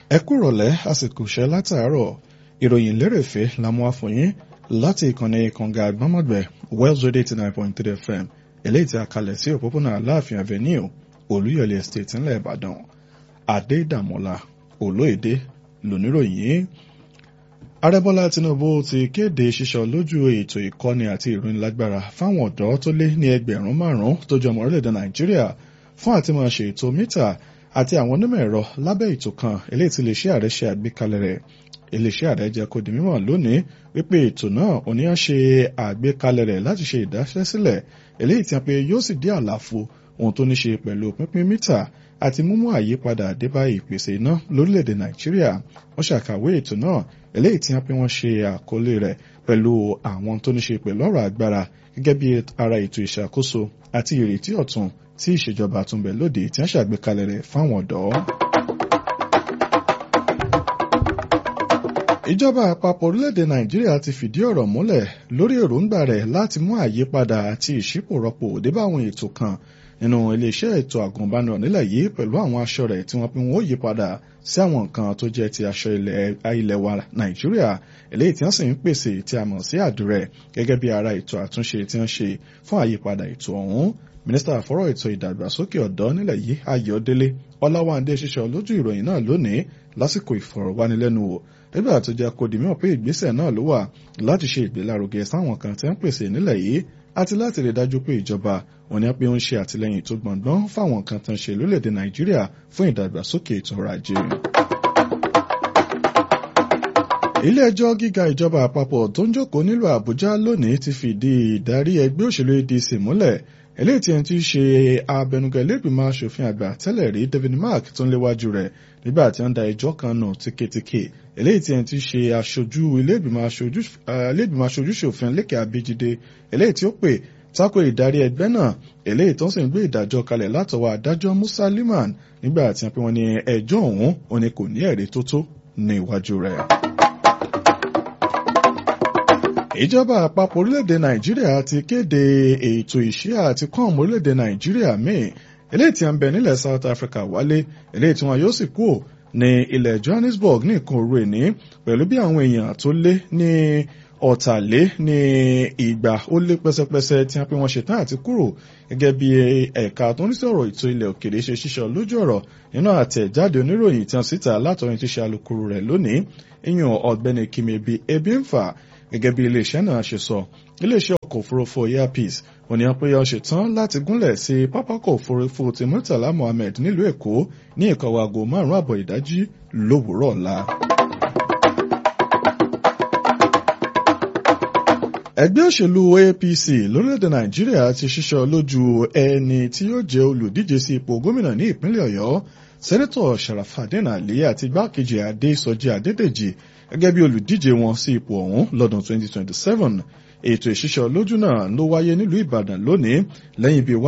ẹ kú rọ̀lẹ́ àsìkò iṣẹ́ látàárọ̀ ìròyìn lérèfé la mú wá fún yín láti ìkànnì kànga àgbọ́mọ̀gbẹ̀ wells radio eighty nine point three fm eléyìí tí a kalẹ̀ sí òpópónà aláàfin avenue olúyọ̀lé estate ńlẹ̀ ìbàdàn adédàmọ́lá olóyèdè lóníròyìn ààrẹ bọ́lá tinubu ti kéde ṣíṣọ lójú ètò ìkọ́ni àti ìrónilágbára fáwọn ọ̀dọ́ tó lé ní ẹgbẹ̀rún márùn-ún tó jọ ọmọ orílẹ̀-èdè nàìjíríà fún àti máa ṣe ètò mítà àti àwọn onímọ̀ ẹ̀rọ lábẹ́ ètò kan eléyìí tí iléeṣẹ́ ààrẹ ṣe àgbékalẹ̀ rẹ̀ iléeṣẹ́ ààrẹ jẹ́ kó di mímọ̀ lónìí wípé ètò náà oníyàn ṣe àgbékalẹ̀ rẹ̀ láti ṣe ìdásẹ́sílẹ̀ eléyìí tí a pé yóò sì dí àlàfo ohun tó ní ṣe pẹ̀lú pínpín mítà àti mímú àyípadà débá ìpèsè iná lórílẹ̀‐èdè nàìjíríà wọ́n ṣàkàwé ètò náà eléyìí tí wọ́n pé wọ́n ṣe àkọlé rẹ̀ pẹ̀lú àwọn tó ní ṣe pẹ̀lú ọ̀rọ̀ agbára gẹ́gẹ́ bí ara ètò ìṣàkóso àti ìrètí ọ̀tun tí ìṣèjọba àtúnbẹ̀ lóde tí wọ́n ṣàgbékalẹ̀ rẹ̀ fáwọn ọ̀dọ́. ìjọba àpapọ̀ orílẹ̀-èdè nàìjíríà ti fìdí ọ̀rọ̀ múlẹ̀ lórí èròǹgbà rẹ̀ láti mú àyípadà àti ìṣípòrọ́pò débá àwọn ètò kan nínú iléeṣẹ́ ètò àgùnbánirọ̀ nílẹ̀ yìí pẹ̀lú àwọn aṣọ rẹ̀ tí wọ́n pín wọ́n yí padà sí àwọn nǹkan tó jẹ́ ti aṣọ ilẹ̀ wa nàìjíríà eléyìí tí wọ́n sì ń pèsè tí a mọ̀ sí àdúrẹ̀ gẹ́gẹ́ bí ara ètò àtúnṣe tí wọ́n ṣe fún àyípadà ètò ọ̀hún mínísítà fọ́rọ̀ ètò ìdàgbàsókè ọ̀dọ́ nílẹ̀ yìí ayọ̀délé ọláwándé ṣiṣẹ́ lójú ìròyìn náà lónìí lásìkò ìfọ̀rọ̀wánilẹ́nuwò nígbà tó jẹ́ kó di mímọ̀ pé ìgbésẹ̀ náà ló wà láti ṣe ìgbélárugẹ sáwọn kan tí ń pèsè nílẹ̀ yìí àti láti rí dájú pé ìjọba òní pé ó ń ṣe àtìlẹyìn tó gbọ̀ngbọ́n fáwọn kan tó ń ṣe lórílẹ̀‐èdè nàìjíríà fún ìdàgbàsókè ètò ọrọ̀ ajé. ilé ẹjọ́ gíga ìjọba àpapọ̀ tó ń jókòó nílùú àbújá lónìí ti fìdí ìdarí ẹgbẹ́ òṣèlú adc múlẹ̀ eléyìí tí ẹni tí í ṣe abẹnugan ilégbìmọ̀ asòfin àgbà tẹ́lẹ̀ rí david mark tó ń léwájú rẹ̀ nígbà tí wọ́n da ẹjọ́ kan nù tíketíke eléyìí tí ẹni tí í ṣe aṣojú ilégbìmọ̀ aṣojú ṣòfin lékè abéjídé eléyìí tí ó pè tako ìdarí ẹgbẹ́ náà eléyìí tó ń sì ń gbé ìdájọ́ kalẹ̀ látọwọ́ adájọ́ musa liman nígbà tí wọ́n pe wọ́n ní ẹjọ́ ọ̀hún òní kò ní ẹ̀rí tó tó ní iwájú rẹ̀ ìjọba àpapọ̀ orílẹ̀-èdè nàìjíríà ti kéde ètò ìṣe àti kọ́ọ̀mù orílẹ̀-èdè nàìjíríà míì eléyìí tí a ń bẹ nílẹ̀ south africa wálé eléyìí tí wọn yóò sì kú ní ilẹ̀ johannesburg ní nǹkan òru èní pẹ̀lú bí àwọn èèyàn tó lé ní ọ̀tàlé ní ìgbà ó lé pẹ́sẹ́pẹ́sẹ́ tí wọ́n pe wọ́n ṣetán àti kúrò gẹ́gẹ́ bí ẹ̀ka tó ń sọ̀rọ̀ ètò ilẹ̀ òkèrè ṣe ṣíṣọ lójú ọ̀rọ̀ nínú àtẹ̀jáde oníròyìn tí wọ́n síta látọ̀rin tí ṣe alukoro rẹ̀ lónìí ìyàn ọ̀gbẹ́ni kimebi ebimfa gẹ́gẹ́ bí iléeṣẹ́ náà ṣe sọ iléeṣẹ́ ọkọ̀ òfurufú airpeace òní wọn pé ó ṣetán láti gúnlẹ̀ sí pápákọ̀ òfurufú ti murtala mohammed nílùú èkó ní ìkọ̀wé aago márùn-ún àbọ̀ ìdájí lówùúrọ̀ ọ̀la. ẹgbẹ́ òṣèlú apc lórílẹ̀‐èdè nàìjíríà ti ṣíṣọ lójú ẹni tí yóò jẹ́ olùdíje sí ipò gómìnà ní ìpínlẹ̀ ọ̀yọ́ sẹ́nẹ́tọ̀ sharafadin ali àti igbákejì adésọjí adédèjì gẹ́gẹ́ bí olùdíje wọn sí ipò ọ̀hún lọ́dún 2027 ètò ìṣíṣọ lójú náà ló wáyé nílùú ìbàdàn lónìí lẹ́yìn bíi